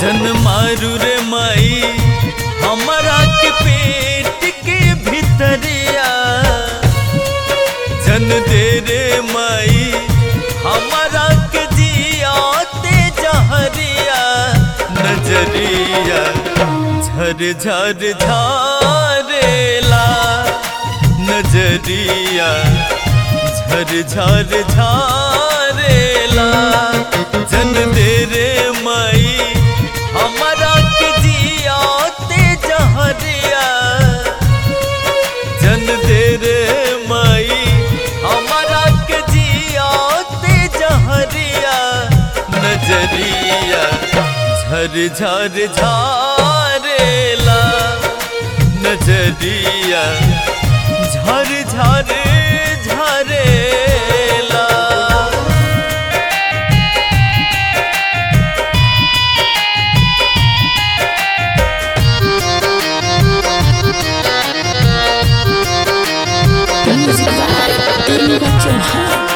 जन मारू रे माई हमारा के पेट के भितरिया जन दे रे माई हमारा के जियाते जहरिया नजरिया झर झर झारेला नजरिया झर झर झारेला जन दे रे माई हमारा के जियाते जहरिया जन दे रे माई हमारा के जियाते जहरिया नजरिया झर झर झारेला नजरिया झर झर झरेला Music by Deepak Chauhan.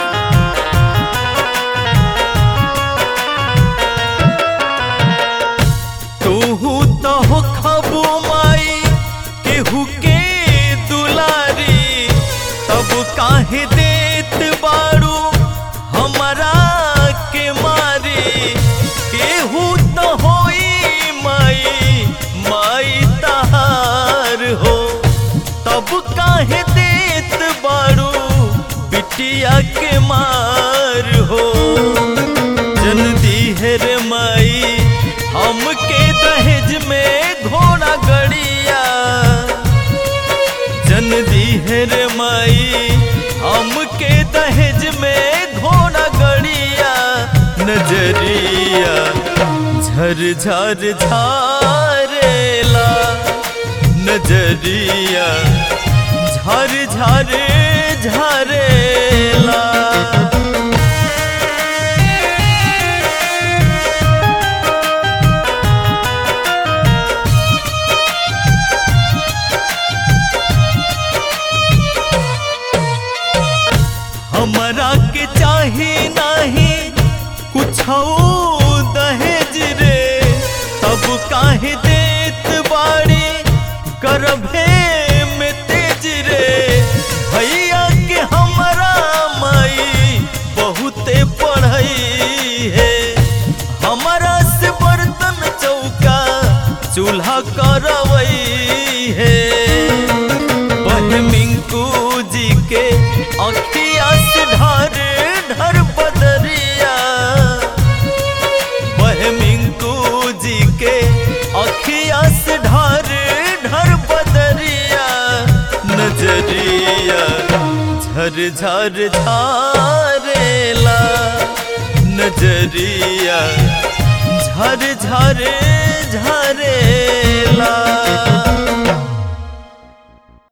तोहू तो हो खबू माई केहू के दुलारी तब काहे देत बारू हमरा के मारी केहू तो होई माई माई तहार हो तब काहे देत बारू बिटिया के मार हो जन दीहर माई हमके दहेज में घोड़ा गड़िया जन दीहर माई हमके दहेज में घोड़ा गड़िया नजरिया झर झर झारेला नजरिया झर झर झरेला हमरा के चाही नाही कुछ दहेज रे तब काहे देत बाड़ी करभे में तेज रे भैया के हमरा माई बहुते पढ़ई है हमरा से बर्तन चौका चूल्हा करवई है बह मिंकू जी के अखिया से ढर ढर बदरिया बह मिंकू जी के अखिया से ढर ढर बदरिया नजरिया झर झर झारेला नजरिया झर झर झरेला